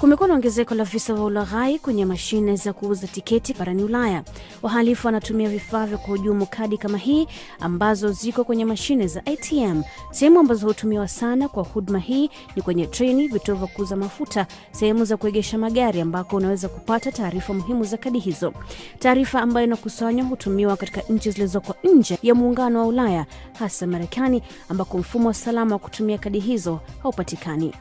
Kumekuwa na ongezeko la visa vya ulaghai kwenye mashine za kuuza tiketi barani Ulaya. Wahalifu wanatumia vifaa vya kuhujumu kadi kama hii ambazo ziko kwenye mashine za ATM. Sehemu ambazo hutumiwa sana kwa huduma hii ni kwenye treni, vituo vya kuuza mafuta, sehemu za kuegesha magari ambako unaweza kupata taarifa muhimu za kadi hizo. Taarifa ambayo inakusanywa hutumiwa katika nchi zilizoko nje ya muungano wa Ulaya, hasa Marekani ambako mfumo wa salama wa kutumia kadi hizo haupatikani.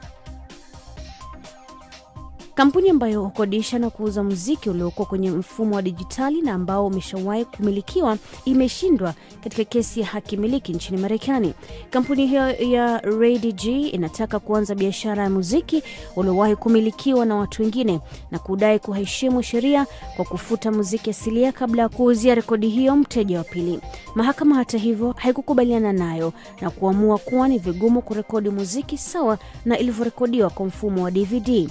Kampuni ambayo hukodisha na kuuza muziki uliokuwa kwenye mfumo wa dijitali na ambao umeshawahi kumilikiwa imeshindwa katika kesi ya haki miliki nchini Marekani. Kampuni hiyo ya RayDG inataka kuanza biashara ya muziki uliowahi kumilikiwa na watu wengine na kudai kuheshimu sheria kwa kufuta muziki asilia kabla ya kuuzia rekodi hiyo mteja wa pili. Mahakama hata hivyo haikukubaliana nayo na kuamua kuwa ni vigumu kurekodi muziki sawa na ilivyorekodiwa kwa mfumo wa DVD.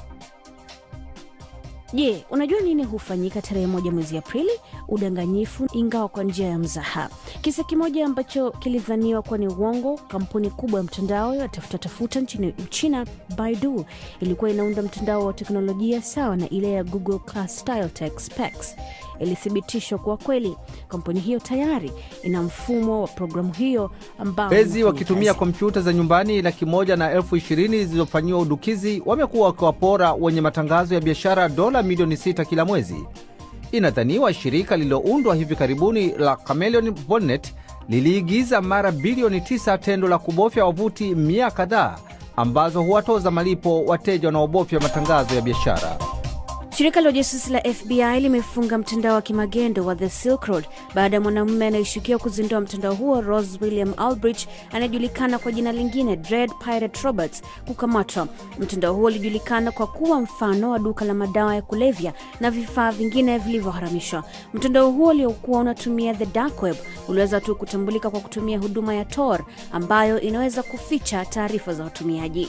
Je, unajua nini hufanyika tarehe moja mwezi Aprili? Udanganyifu, ingawa kwa njia ya mzaha. Kisa kimoja ambacho kilidhaniwa kuwa ni uongo. Kampuni kubwa ya mtandao ya tafuta tafuta nchini Uchina, Baidu, ilikuwa inaunda mtandao wa teknolojia sawa na ile ya Google Class Style Tech Specs. Ilithibitishwa kuwa kweli. Kampuni hiyo tayari ina mfumo wa programu hiyo ambao Wezi unafanya wakitumia kazi. kompyuta za nyumbani laki moja na elfu ishirini zilizofanyiwa udukizi wamekuwa wakiwapora wenye matangazo ya biashara dola milioni sita kila mwezi. Inadhaniwa shirika lililoundwa hivi karibuni la Chameleon Bonnet liliigiza mara bilioni tisa tendo la kubofya wavuti mia kadhaa ambazo huwatoza malipo wateja wanaobofya matangazo ya biashara. Shirika la ujasusi la FBI limefunga mtandao wa kimagendo wa The Silk Road baada ya mwanamume anayeshukiwa kuzindua mtandao huo Rose William Aldrich anayejulikana kwa jina lingine Dread Pirate Roberts kukamatwa. Mtandao huo ulijulikana kwa kuwa mfano wa duka la madawa ya kulevya na vifaa vingine vilivyoharamishwa. Mtandao huo uliokuwa unatumia the dark web uliweza tu kutambulika kwa kutumia huduma ya Tor ambayo inaweza kuficha taarifa za watumiaji.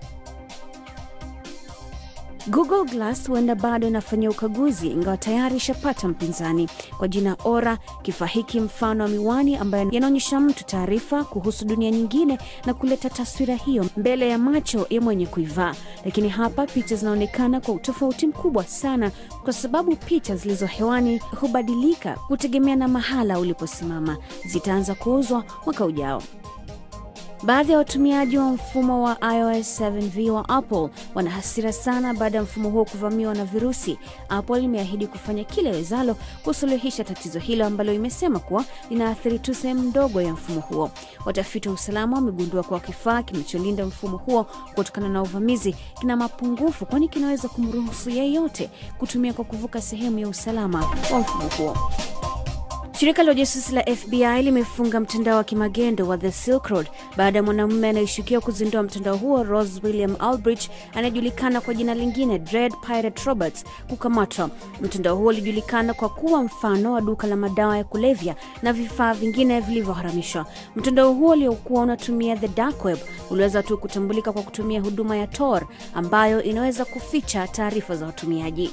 Google Glass huenda bado inafanyia ukaguzi ingawa tayari ishapata mpinzani kwa jina Ora. Kifaa hiki mfano wa miwani ambayo yanaonyesha mtu taarifa kuhusu dunia nyingine na kuleta taswira hiyo mbele ya macho ya mwenye kuivaa. Lakini hapa picha zinaonekana kwa utofauti mkubwa sana, kwa sababu picha zilizo hewani hubadilika kutegemea na mahala uliposimama. Zitaanza kuuzwa mwaka ujao. Baadhi ya watumiaji wa mfumo wa iOS 7v wa Apple wana hasira sana baada ya mfumo huo kuvamiwa na virusi. Apple imeahidi kufanya kile wezalo kusuluhisha tatizo hilo ambalo imesema kuwa linaathiri tu sehemu ndogo ya mfumo huo. Watafiti wa usalama wamegundua kuwa kifaa kinacholinda mfumo huo kutokana na uvamizi kina mapungufu, kwani kinaweza kumruhusu yeyote kutumia kwa kuvuka sehemu ya usalama wa mfumo huo. Shirika la ujasusi la FBI limefunga mtandao wa kimagendo wa The Silk Road baada ya mwanamume anayeshukiwa kuzindua mtandao huo Rose William Aldrich anayejulikana kwa jina lingine Dread Pirate Roberts kukamatwa. Mtandao huo ulijulikana kwa kuwa mfano wa duka la madawa ya kulevya na vifaa vingine vilivyoharamishwa. Mtandao huo uliokuwa unatumia the dark web uliweza tu kutambulika kwa kutumia huduma ya Tor ambayo inaweza kuficha taarifa za watumiaji.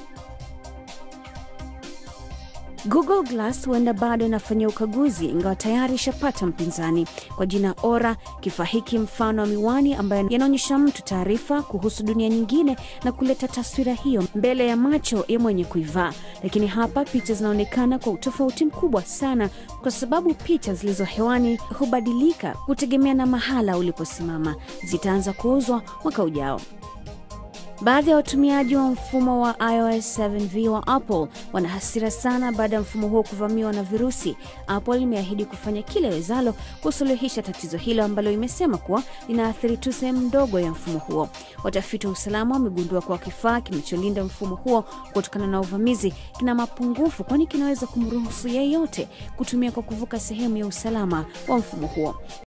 Google Glass huenda bado inafanyia ukaguzi ingawa tayari ishapata mpinzani kwa jina Ora. Kifaa hiki mfano wa miwani ambayo yanaonyesha mtu taarifa kuhusu dunia nyingine na kuleta taswira hiyo mbele ya macho ya mwenye kuivaa. Lakini hapa picha zinaonekana kwa utofauti mkubwa sana, kwa sababu picha zilizo hewani hubadilika kutegemea na mahala uliposimama. Zitaanza kuuzwa mwaka ujao. Baadhi ya watumiaji wa mfumo wa iOS 7v wa Apple wana hasira sana baada ya mfumo huo kuvamiwa na virusi. Apple imeahidi kufanya kile wezalo kusuluhisha tatizo hilo ambalo imesema kuwa linaathiri tu sehemu ndogo ya mfumo huo. Watafiti wa usalama wamegundua kuwa kifaa kinacholinda mfumo huo kutokana na uvamizi kina mapungufu, kwani kinaweza kumruhusu yeyote kutumia kwa kuvuka sehemu ya usalama wa mfumo huo.